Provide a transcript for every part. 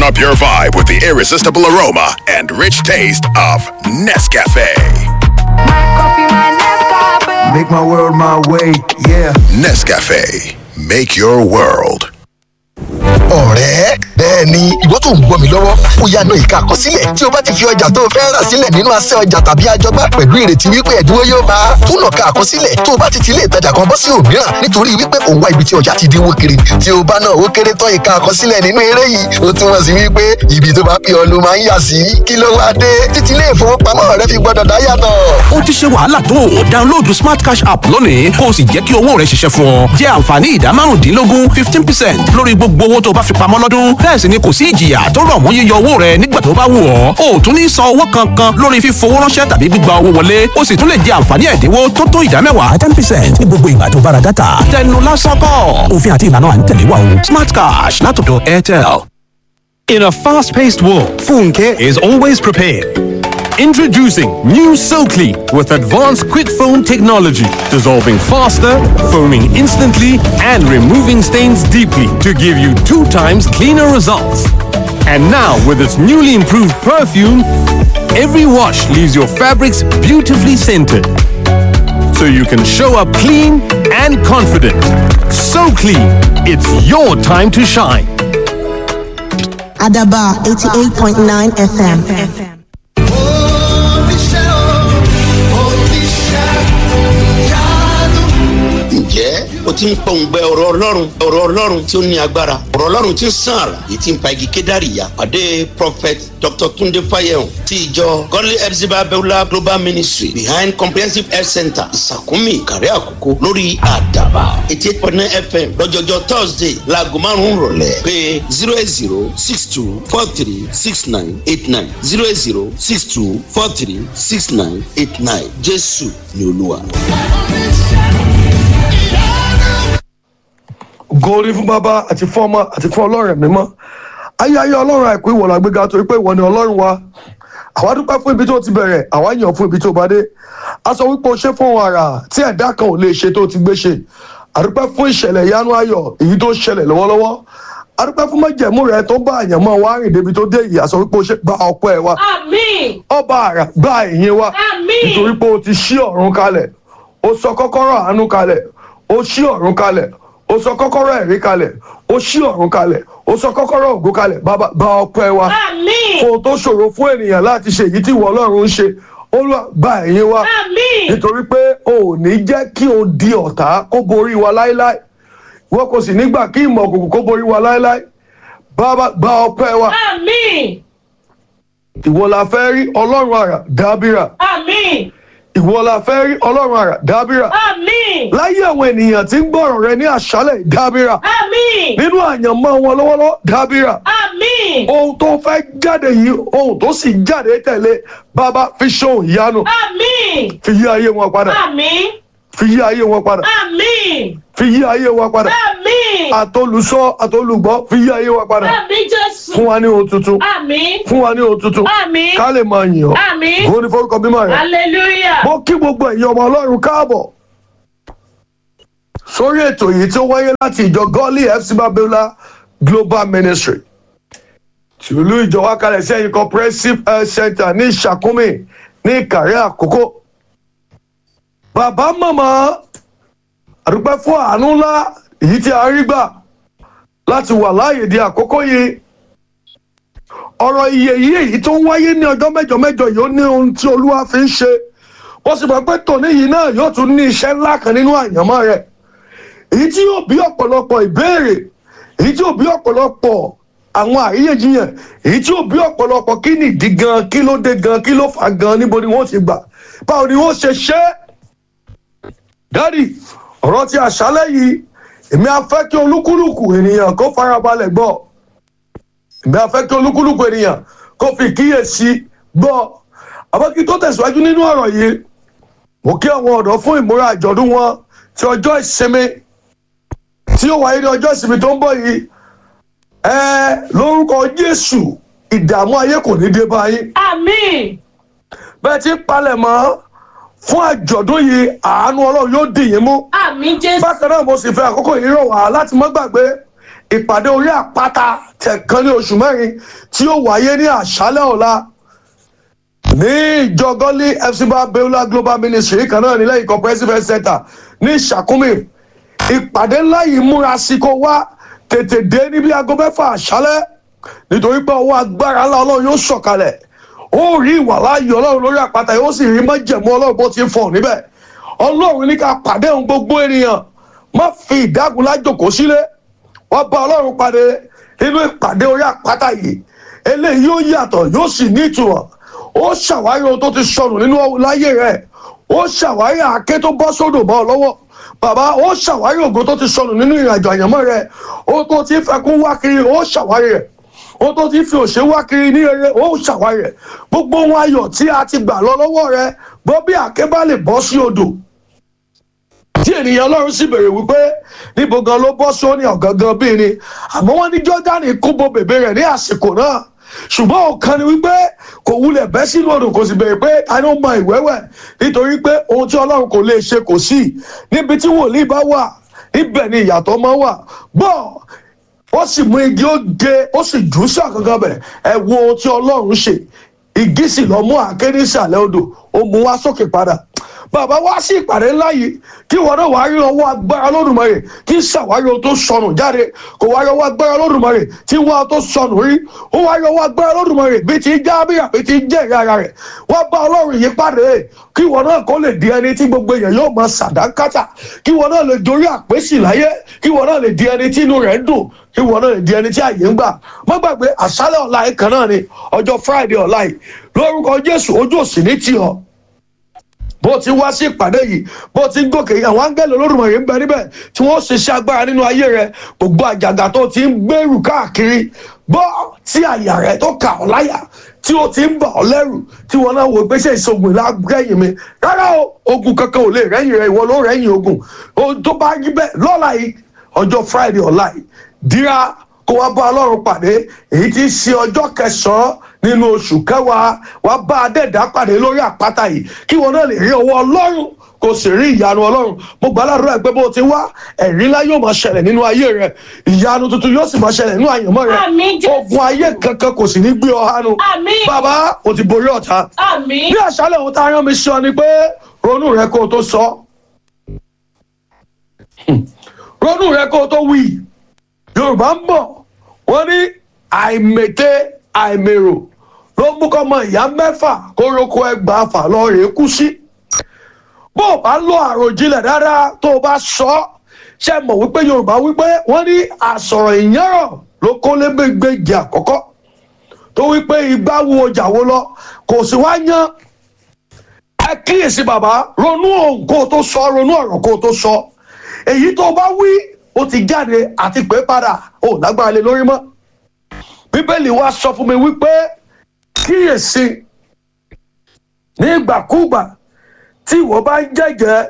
Turn up your vibe with the irresistible aroma and rich taste of Nescafe. Make my world my way, yeah. Nescafe, make your world. ọ̀rẹ́ bẹ́ẹ̀ ni ìwọ tó ń gbọ́ mi lọ́wọ́ ó yá náà ìka àkọsílẹ̀ tí o bá ti fi ọjà tó o fẹ́ rà sílẹ̀ nínú asẹ́ ọjà tàbí àjọgbá pẹ̀lú ìrètí wípé ẹ̀dínwó yóò bá a túnà ká àkọsílẹ̀ tó o bá ti ti ilé ìtajà kan bọ́ sí òmíràn nítorí wípé òun wá ibi tí ọjà ti dínwó kiri tí o bá náà ó kéré tán ìka àkọsílẹ̀ nínú eré yìí ó túmọ̀ sí wípé ibi tó bá pè ọ́ ló máa ń yà sí kí ló wá dé títí ilé ìfowópamọ́ rẹ fi gbọ́dọ̀ dá yàtọ̀. ó ti ṣe wàhálà tó o download smart cash app lónìí kó o sì jẹ́ kí owó rẹ ṣiṣẹ́ fún ọ jẹ́ àǹfààní ìdá márùndínlógún fifteen percent lórí gbogbo owó tó o bá fi pamọ́ lọ́dún bẹ́ẹ̀ sì ni kò sí ìjìyà tó rọ̀ mọ́ yíyọ owó rẹ nígbà tó bá wù ọ́ o ò tún ní san owó kankan lórí fífowó ránṣẹ́ tàbí gbígba owó wọlé o sì tún lè jẹ àǹfààní ẹ̀dínwó tó tó ìdá mẹ́wàá ten percent ní gbogbo ìgbà tó bára dátà tẹnu lásán kọ́ òfin àti ìlànà à ń tẹ̀lé wa o smart cash látọ̀dọ̀ airtel. In a fast paced world, Funke is always prepared. Introducing new SoClean with advanced quick foam technology, dissolving faster, foaming instantly, and removing stains deeply to give you two times cleaner results. And now, with its newly improved perfume, every wash leaves your fabrics beautifully scented. So you can show up clean and confident. So clean, it's your time to shine. Adaba 88.9 FM. ǹjẹ́ o ti ń pọ̀ǹgbẹ ọ̀rọ̀ ọlọ́run ọ̀rọ̀ ọlọ́run tí ó ní agbára ọ̀rọ̀ ọlọ́run tí ń sàn àrà èyí tí ń pa igi kédàrí ya pàdé prophet dr tunde fayehun ti ìjọ godly epsiba beulah global ministry behind comprehensive health center ìsàkúnmí ìkàrẹ́ àkókò lórí àdàbà eighty eight point nine fm lọ́jọ́jọ́ thursday laago márùn-ún rọ̀lẹ́ pé zero eight zero six two four three six nine eight nine zero eight zero six two four three six nine eight nine jésù ni olúwa. gòrí fún bàbá àti fún ọmọ àti fún ọlọ́run ẹ̀mí mọ́ ayé ayé ọlọ́run àìkú ìwọ̀n làgbéga torí pé ìwọ ni ọlọ́run wa àwa dúpẹ́ fún ibi tó ti bẹ̀rẹ̀ àwa yàn fún ibi tó bá dé a sọ wípé o ṣe fún ohun àrà tí ẹ̀dá kan ò lè ṣe tó ti gbé ṣe àdúpẹ́ fún ìṣẹ̀lẹ̀ ìyanu ayọ̀ èyí tó ṣẹlẹ̀ lọ́wọ́lọ́wọ́ àdúpẹ́ fún májẹ̀mú rẹ tó bá àyànmọ́ wa rìn débi tó dé yìí a sọ wípé o ṣe gba ọpẹ́ wa Àmín. ọba àrà gba ìyìn wa Àmín. nítorí pé o ti ṣí ọ̀run kalẹ̀ o sọ kọ́kọ́rọ́ àánú kalẹ̀ o ṣí ọ̀run kalẹ̀ o sọ kọ́kọ́rọ́ ẹ̀rí kalẹ̀ o ṣí ọ̀run kalẹ̀ o sọ kọ́kọ́rọ́ ògo kalẹ̀ bàbá gba ọpẹ́ wa Àmín. fún o tó ṣòro fún ènìyàn láti ṣe èyí tí ìwọ ọlọ́run ń ṣe olúwa gba ẹ̀yìn wa Àmín. nítorí pé o ò ní jẹ́ kí o di ọ̀tá kó borí wa láéláé ìwọ kò sì nígbà kí ìmọ̀ òkùnkùn kó borí wa láéláé bàbá gba ọpẹ́ wa Àmín. ìwọ la fẹ́ rí ọlọ́run àrà dábìrà Àmín. ìwọ la fẹ́ rí ọlọ́run àrà dábìrà Àmín. láyé àwọn ènìyàn tí ń gbọ́rọ̀ rẹ ní àṣálẹ̀ dábìrà Àmín. nínú àyànmọ́ wọn lọ́wọ́lọ́wọ́ dábìrà Àmín. ohun tó fẹ́ jáde yìí ohun tó sì jáde tẹ̀lé bàbá fi ṣóhun ìyanu Àmín. fi yí ayé wọn padà Àmín. fi yí ayé wọn padà Àmín. fi yí ayé wọn padà Àmín. àtolùsọ àtolùgbọ́ fi yí ayé wọn padà Àmín Jésù. fún wa ní ohun tuntun Àmín. fún wa ní ohun tuntun Àmín. ká lè máa yìn ọ́ Àmín. òun ni forúkọ bímọ rẹ Hallelujah. mo kí gbogbo ẹ̀yin ọmọ ọlọ́run káàbọ̀ sórí ètò yìí tí ó wáyé láti ìjọ gọ́ọ̀lì fc babiola global ministry tìlú ìjọba kalẹ̀ sí ẹ̀yìn comprehensive health center ní ìṣàkúnmí ní ìkàrẹ́ àkókò bàbá màmá àdúpẹ́ fún àánú ńlá èyí tí a rí gbà láti wà láàyè di àkókò yìí ọ̀rọ̀ iye yìí èyí tó ń wáyé ní ọjọ́ mẹ́jọ mẹ́jọ yìí ó ní ohun tí olúwa fi ń ṣe ó sì mọ̀ pé tòní yìí náà yóò tún ní iṣẹ́ ńlá kan nínú àyànmọ́ rẹ̀ èyí tí yóò bí ọ̀pọ̀lọpọ̀ ìbéèrè èyí tí yóò bí ọ̀pọ̀lọpọ̀ àwọn àríyànjiyàn èyí tí yóò bí ọ̀pọ̀lọpọ̀ kí ni ìdí gan kí ló dé gan kí ló fà gan níbo ni wọ́n ti gbà báwo ni wọ́n ṣe ṣe é dádì ọ̀rọ̀ ti àṣálẹ́ yìí èmi á fẹ́ kí olúkúlùkù ènìyàn kó farabalẹ̀ gbọ́ èmi á fẹ́ kí olúkúlùkù ènìyàn kó fi kíyèsí gbọ́ àbọ̀kí tó tẹ̀síwájú nínú ọ̀rọ̀ yìí mo kí àwọn ọ̀dọ́ fún ìmúra àjọ̀dún wọn ti ọjọ́ ìsinmi tí ó wáyé ní ọjọ́ ìsinmi tó ń bọ̀ yìí ẹ lórúkọ jésù ìdààmú ayé kò ní dé bá yín Àmín. bẹ́ẹ̀ tí ń palẹ̀ mọ́ fún àjọ̀dún yìí àánú ọlọ́run yóò dì yín mú Àmín Jésù. bákan náà mo sì fẹ́ àkókò yìí rọ̀ wá láti mọ́ gbàgbé ìpàdé orí àpáta tẹ̀kan ní oṣù mẹ́rin tí ó wáyé ní àṣálẹ̀ ọ̀la ní ìjọ gọ́lí fcba beula global ministry kan náà nílẹ̀ ikọ̀ president center ní ìṣàkúmì ìpàdé ńlá yìí múra sí kó wá tètè dé níbi aago mẹ́fà àṣálẹ̀ nítorí pé ọwọ́ agbára ńlá ọlọ́run yóò sọ̀kalẹ̀ ó rí ìwà láàyè ọlọ́run lórí àpáta yóò sì rí májẹ̀mú ọlọ́run bó ti ń fọ̀ níbẹ̀ ọlọ́run ní ká pàdé ohun gbogbo ènìyàn má fi ìdágunlá jòkó sílé wọ́n bá ọlọ́run pàdé nínú ìpàdé orí àpáta yìí eléyìí yóò yàtọ̀ yóò sì ní ìtumọ̀ ó ṣàwárí ohun tó ti sọnù nínú láyé rẹ̀ ó ṣàwárí àáké tó bọ́ sódò mọ́ ọ lọ́wọ́ bàbá ó ṣàwárí ògo tó ti sọnù nínú ìrìnàjò àyànmọ́ rẹ̀ ó tó ti fẹkún wá kiri ó ṣàwárí rẹ̀ ó tó ti fi òṣè wá kiri ní eré ó ṣàwárí rẹ̀ gbogbo ohun ayọ̀ tí a ti gbà lọ lọ́wọ́ rẹ̀ bọ́ bí àáké bá lè bọ́ sí odò tí ènìyàn ọlọ́run sì béèrè wípé níbo gan ló bọ́ sóní ọ̀gángan bíi ni àmọ́ wọ́n ní jọ́dánì kúbo bèbè rẹ̀ ní àsìkò náà ṣùgbọ́n ọ̀kan ni wípé kò wulẹ̀ bẹ́ sínú odò kò sì béèrè pé ta ni ó mọ ìwẹ́wẹ̀ nítorí pé ohun tí ọlọ́run kò lè ṣe kò sí níbi tí wòlíì bá wà níbẹ̀ ni ìyàtọ̀ máa wà gbọ́ ó sì mú igi ó gé ó sì jù ú sí àkànkàn bẹ̀ ẹ wo ohun tí ọlọ́run ṣe igi sì lọ mú àáké ní ìsàlẹ̀ odò ó mú wá sókè padà bàbá wá sí ìpàdé ńlá yìí kí wọn náà wàá rí ọwọ́ agbára lódùmarè kí ṣàwárí ohun tó sọnù jáde kò wá rí ọwọ́ agbára lódùmarè tí wọn tó sọnù rí ó wá rí ọwọ́ agbára lódùmarè bí ti jábìrà bí ti jẹ́rìí ara rẹ̀ wọ́n bá ọlọ́run yìí pàdé kí wọn náà kó lè di ẹni tí gbogbo èèyàn yóò máa ṣàdánkátà kí wọn náà lè dorí àpèsì láyé kí wọn náà lè di ẹni tí inú rẹ̀ ń dùn kí wọn náà lè di ẹni tí àyè ń gbà má gbàgbé àṣálẹ̀ ọ̀la yìí kan náà ni ọjọ́ friday ọ̀la yìí lórúkọ jésù ojú òsì ní tì ọ́ bó ti wá sí ìpàdé yìí bó ti ń gòkè yìí àwọn áńgẹ́lì olódùmarè ń bẹ níbẹ̀ tí wọ́n ṣiṣẹ́ agbára nínú ayé rẹ gbogbo àjàgà tó ti ń gbèrú káàkiri bọ́ tí àyà rẹ tó kà ọ́ láyà tí ó ti ń bà ọ́ lẹ́rù tí wọ́n náà wò pé ṣe ìṣògùn lágbẹ́yìn mi rárá o ogun kankan ò lè rẹ́yìn rẹ ìwọ ló rẹ́yìn ogun ohun tó bá rí bẹ́ẹ̀ lọ́la yìí ọjọ́ friday ọ̀la yìí dira kó wá bá ọlọ́run pàdé èyí tí í ṣe ọjọ́ kẹsàn-án nínú oṣù kẹwàá wá bá adẹ́ẹ̀dá pàdé lórí àpáta yìí kí wọn náà lè rí ọwọ́ ọlọ́run kò sì rí ìyanu ọlọ́run mo gbà ládùúrà pé bó ti wá ẹ̀rí ńlá yóò máa ṣẹlẹ̀ nínú ayé rẹ ìyanu tuntun yóò sì máa ṣẹlẹ̀ nínú àyànmọ́ rẹ Àmín, Jésù. ogun ayé kankan kò sì ní gbé ọ hánu Àmín. bàbá o ti borí ọ̀tá Àmín. ní àṣálẹ̀ ohun tá a rán mi sọ ni pé ronú rẹ kó o tó sọ ronú rẹ kó o tó wí yorùbá ń bọ̀ wọ́n ní àìmètè àìmèrò ló mú kọ́mọ ìyá mẹ́fà kó roko ẹgbàá fà lọ rèé kú sí bó o bá lo àròjinlẹ̀ dáadáa tó o bá sọ ọ́ ṣe mọ̀ wípé yorùbá wípé wọ́n ní àsọ̀rọ̀ ìyẹ́rọ̀ ló kó lébégbèjì àkọ́kọ́ tó wípé igbá wo ọjà wo lọ kò sí wá yán ẹ kíyèsí bàbá ronú ohun kó o tó sọ ronú ọ̀rọ̀ kó o tó sọ èyí tó o bá wí ó ti jáde àti pé padà ó lágbára lé lórí mọ́ bíbélì wa sọ fún mi wípé kíyèsí ní ìgbàkúgbà tí ìwọ bá ń jẹ́jẹ́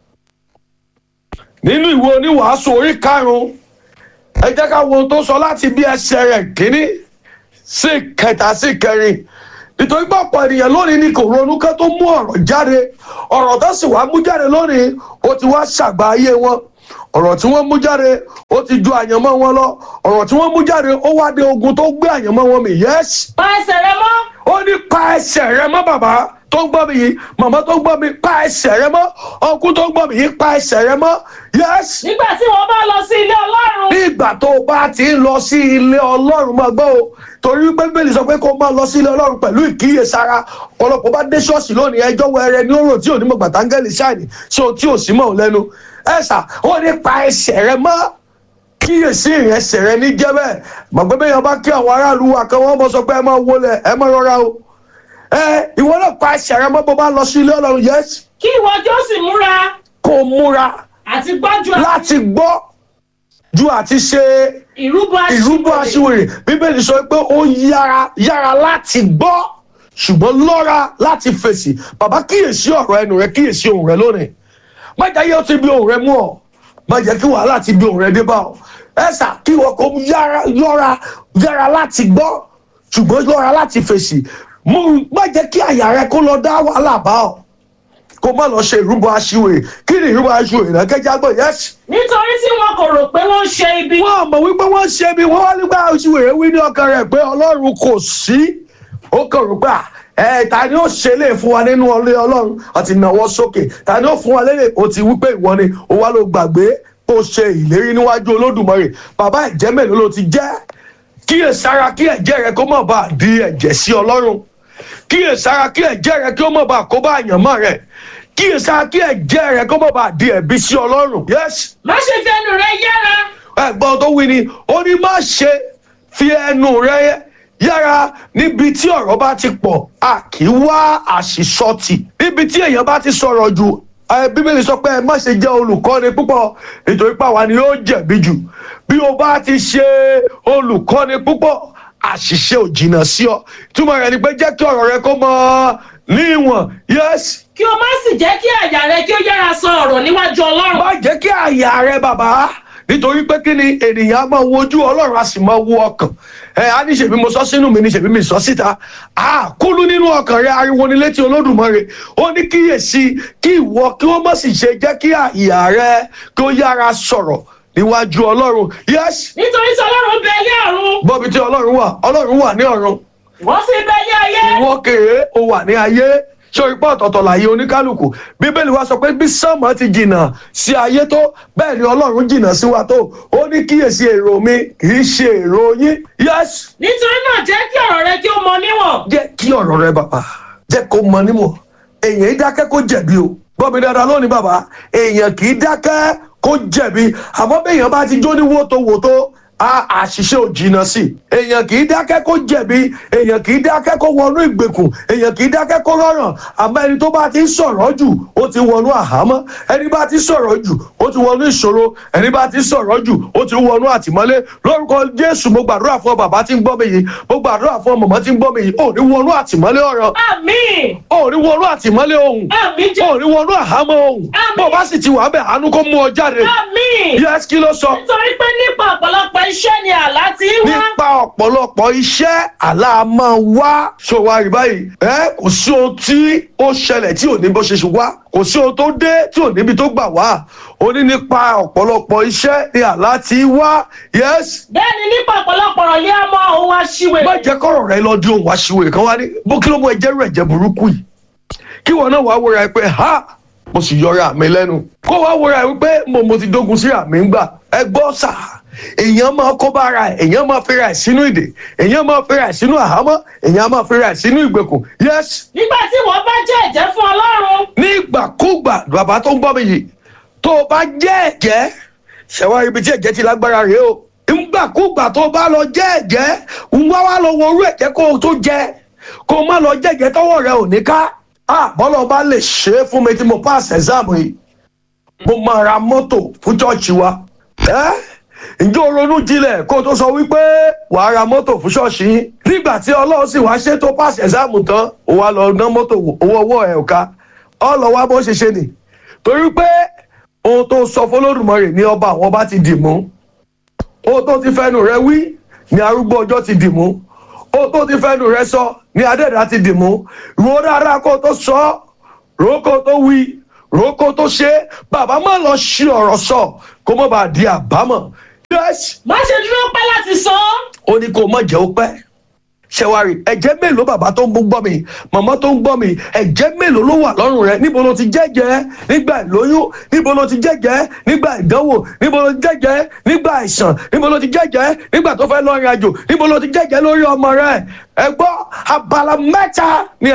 nínú ìwé oníwàásù orí karùn-ún ẹ jẹ́ ká wo ohun tó sọ láti bí ẹsẹ̀ rẹ̀ kínní sí kẹta sí kẹrin nítorí pé ọ̀pọ̀ ènìyàn lónìí ni kò ronú ká tó mú ọ̀rọ̀ jáde ọ̀rọ̀ tó sì wá mú jáde lónìí ó ti wá ṣàgbá ayé wọn ọ̀rọ̀ tí wọ́n mú jáde ó ti ju àyànmọ́ wọn lọ ọ̀rọ̀ tí wọ́n mú jáde ó wá dé ogun tó gbé àyànmọ́ wọn mì yẹ́sì Pa ẹsẹ̀ rẹ mọ́. ó ní pa ẹsẹ̀ rẹ mọ́ bàbá tó ń gbọ́ mi yìí màmá tó ń gbọ́ mi pa ẹsẹ̀ rẹ mọ́ ọkùn tó ń gbọ́ mi yìí pa ẹsẹ̀ rẹ mọ́ yẹ́sì Nígbà tí wọ́n bá lọ sí ilé Ọlọ́run. ní ìgbà tó o bá ti ń lọ sí ilé ọlọ́run máa gbọ́ o torí pé bíbélì sọ pé kó o máa lọ sí ilé ọlọ́run pẹ̀lú ìkíyèsára ọ̀pọ̀lọpọ̀ bá dé ṣọ́ọ̀ṣì lónìí ẹjọ́ wẹrẹ ní òrò tí ò ní mọ̀ gbàtàngẹ́lì ṣáìní sí ohun tí ò sí mọ̀ ọ́ lẹ́nu ẹ̀sà ó ní pa ẹsẹ̀ rẹ mọ́ kíyèsí ìrẹsẹ̀ rẹ ní jẹ́bẹ̀ màgbé bẹ́ẹ̀ yẹn bá kí àwọn aráàlú wa kan wọ́n mọ̀ sọ pé ẹ máa wọlé ẹ máa rọra o ẹ ìwọ náà pa ẹsẹ̀ rẹ mọ́ bó bá lọ sí ilé ọlọ́run yẹ́sì Kí ìwọ jó sì múra kó o múra àti gbọ́jú láti gbọ́ ju àti ṣe ìrúbọ ìrúbọ aṣiwèrè bíbélì sọ pé ó yára yára láti gbọ́ ṣùgbọ́n lọ́ra láti fèsì bàbá kíyèsí ọ̀rọ̀ ẹnu rẹ kíyèsí ohùn rẹ lónìí má jẹ́ yóò ti bí ohùn rẹ mú ọ má jẹ́ kí wàhálà ti bí ohùn rẹ dé bá ọ ẹ̀sà kí wọ́n kó yára yọ́ra yára láti gbọ́ ṣùgbọ́n lọ́ra láti fèsì mú má jẹ́ kí àyà rẹ kó lọ dá wàhálà bá ọ kó má lọ ṣe ìrúbọ aṣiwèrè kí ni ìrúbọ aṣiwèrè náà kẹjá gbọ yẹsì. nítorí tí wọn kò rò pé wọ́n ṣe ibi. wọn mọ̀ wípé wọ́n ṣe bí wọ́n wá nígbà aṣiwèrè wí ní ọkàn rẹ̀ pé ọlọ́run kò sí ó kàn rò pé à, ẹ ta ni ó ṣe lè fún wa nínú ọlẹ́ ọlọ́run àti ìnáwó sókè ta ni ó fún wa lélẹ̀ ó ti wípé ìwọ ni ó wá ló gbàgbé ó ṣe ìlérí níwájú olódùmarè bàbá ẹ̀jẹ̀ mélòó ló ti jẹ́ kíyèsára kí ẹ̀jẹ̀ rẹ kó má bàa di ẹ̀jẹ̀ sí ọlọ́run kíyèsára kí ẹ̀jẹ̀ rẹ kí ó má bàa kó bá àyànmọ́ rẹ kíyèsára kí ẹ̀jẹ̀ rẹ kó má bàa di ẹ̀bi sí ọlọ́run yes má ṣe fi ẹnu rẹ yára. ẹ̀gbọ́n tó wí ni ó ní má ṣe fi ẹnu rẹ yára níbi tí ọ̀rọ̀ bá ti pọ̀ a kì í wá àṣìṣọ́tì níbi tí èèyàn bá ti sọ̀rọ̀ jù ẹ, bíbélì sọ pé ẹ má ṣe jẹ́ olùkọ́ni púpọ̀ nítorí pàwa ni yóò jẹ̀bi jù bí o bá ti ṣe olùkọ́ni púpọ̀ àṣìṣe ò jìnnà sí ọ túmọ̀ rẹ̀ ni pé jẹ́ kí ọ̀rọ̀ rẹ kó mọ ní ìwọ̀n yẹ́sì kí o má sì jẹ́ kí àyà rẹ kí ó yára sọ ọ̀rọ̀ níwájú ọlọ́run. má jẹ́ kí àyà rẹ bàbá nítorí pé kí ni ènìyàn á máa wojú ọlọ́run á sì máa wo ọkàn ẹ á ní ṣèbí mo sọ sínú mi ní ṣèbí mi sọ síta á kúlú nínú ọkàn rẹ ariwo ní létí olódùmarè ó ní kíyèsí kí ìwọ kí wọ́n má sì ṣe jẹ́ kí àyà rẹ kí ó yára sọ̀rọ̀ níwájú ọlọ́run yẹ́sì nítorí tí ọlọ́run bẹ ilé ọ̀run bọ́bi tí ọlọ́run wà ọlọ́run wà ní ọ̀run wọ́n sì bẹ ilé ayé. ìwọ kéré o wà ní ayé sórí pé ọ̀tọ̀ọ̀tọ̀ láyé oníkálukú bíbélì wa sọ pé bí sánmọ̀ ti jìnnà sí ayé tó bẹ́ẹ̀ ni ọlọ́run jìnnà sí wa tó ó ní kíyèsí èrò mi kì í ṣe èrò yín yẹ́sì nítorí náà jẹ́ kí ọ̀rọ̀ rẹ kí ó mọ níwọ̀n. jẹ́ kí ọ̀rọ̀ rẹ bàbá jẹ́ kó mọ nímọ̀ èèyàn í dákẹ́ kó jẹ̀bi o gbọ́ mi dáadáa lónìí bàbá èèyàn kì í dákẹ́ kó jẹ̀bi àmọ́ béèyàn bá ti jó ní wótòwótò a àṣìṣe ò jìnnà sí i èèyàn kì í dákẹ́ kó jẹ̀bi èèyàn kì í dákẹ́ kó wọnú ìgbèkùn èèyàn kì í dákẹ́ kó rọrùn àmọ́ ẹni tó bá ti ń sọ̀rọ̀ jù ó ti wọnú àhámọ́ ẹni bá ti sọ̀rọ̀ jù ó ti wọnú ìṣòro ẹni bá ti sọ̀rọ̀ jù ó ti wọnú àtìmọ́lé lórúkọ jésù mo gbàdúrà fún ọ bàbá tí ń gbọ́ mi yìí mo gbàdúrà fún ọ mọ̀mọ́ tí ń gbọ́ mi yìí ò ní wọnú àtìmọ́lé ọ̀rọ̀ àmín ò ní wọnú àtìmọ́lé ohun àmín jẹ́ ò ní wọnú àhámọ́ ohun Àmín. bó o bá sì ti wà bẹ́ẹ̀ àánú kó mú ọ jáde àmín. yẹ́sì kí ló sọ nítorí pé nípa ọ̀pọ̀lọpọ̀ iṣẹ́ ni àlá ti ń wá. nípa ọ̀pọ̀lọpọ̀ iṣẹ́ àlá máa wá ṣòwò àríbáyìí ẹ kò sí ohun tí ó ṣẹlẹ̀ tí ò ní bó ṣe ṣe wá kò sí ohun tó dé tí ò níbi tó gbà wá ó ní nípa ọ̀pọ̀lọpọ̀ iṣẹ́ ni àlá ti wá yes bẹ́ẹ̀ ni nípa ọ̀pọ̀lọpọ̀ ọ̀rọ̀ ni a mọ ohun aṣiwèrè. má jẹ́ kọ́rọ̀ rẹ lọ di ohun àṣìwèrè kan wá ní bó kí ló mú ẹjẹ́ rẹ̀ jẹ́ burúkú yìí kí wọn náà wá wúra ẹ pé ha mo sì yọra mi lẹ́nu kó wá wúra ẹ wípé mo mo ti dógun sí àmì ń gbà ẹ gbọ́ sà èèyàn máa kó bá ara ẹ èèyàn máa fi ra ẹ sínú ìdè èèyàn máa fi ra ẹ sínú àhámọ́ èèyàn máa fi ra ẹ sínú ìgbèkùn yes nígbà tí wọ́n bá jẹ́ ẹ̀jẹ́ fún ọlọ́run. nígbàkúgbà bàbá tó ń gbọ́ mi yìí tó o bá jẹ́ ẹ̀jẹ́ ṣẹ̀wá ibi tí ẹ̀jẹ̀ ti lágbára rèé o nígbàkúgbà tó o bá lọ jẹ́ ẹ̀jẹ́ ń wá wá lọ wo orú ẹ̀jẹ̀ kó o tó jẹ kó o má lọ jẹ́ ẹ̀jẹ̀ tọ́wọ́ rẹ ò ní ká ah bọ́lá ọba lè ṣe é fún mi tí mo pass exam yìí mo máa ra mọ́tò fún ṣọ́ọ̀ṣì wa ẹ́ ǹjẹ́ o ronú jinlẹ̀ kó o tó sọ wípé wàá ra mọ́tò fún ṣọ́ọ̀ṣì yín nígbà tí ọlọ́run sì wá ṣe tó pass exam tán ó wá lọ ná mọ́tò wò, owó ọwọ́ ẹ̀ ò ká ọ lọ wá bó ṣe ṣe nì torí pé ohun tó sọ fọlọ́dùmarè ní ọba àwọn ọba ti dì mú ohun tó ti fẹnu rẹ wí ní arúgbó ọjọ́ ti dì mú ohun tó ti fẹnu rẹ sọ ní adẹ́dá ti dì mú ro dáadáa kó o tó sọ ọ́ ro kó o tó wí ro kó o tó ṣe é. bàbá má lọ ṣí ọ̀rọ̀ sọ kó má bàa di àbámọ̀ yes má ṣe dúró pẹ́ láti sọ ọ́. ó ní kó o má jẹ́ ó pẹ́ ṣẹwari ẹ̀jẹ̀ mélòó bàbá tó ń gbọ́ mi màmá tó ń gbọ́ mi ẹ̀jẹ̀ mélòó ló wà lọ́rùn rẹ níbo ló ti jẹ́jẹ́ nígbà ìlóyún níbo ló ti jẹ́jẹ́ nígbà ìdánwò níbo ló ti jẹ́jẹ́ nígbà àìsàn níbo ló ti jẹ́jẹ́ nígbà tó fẹ́ lọ rìn àjò níbo ló ti jẹ́jẹ́ lórí ọmọ rẹ ẹ gbọ́ abala mẹ́ta ni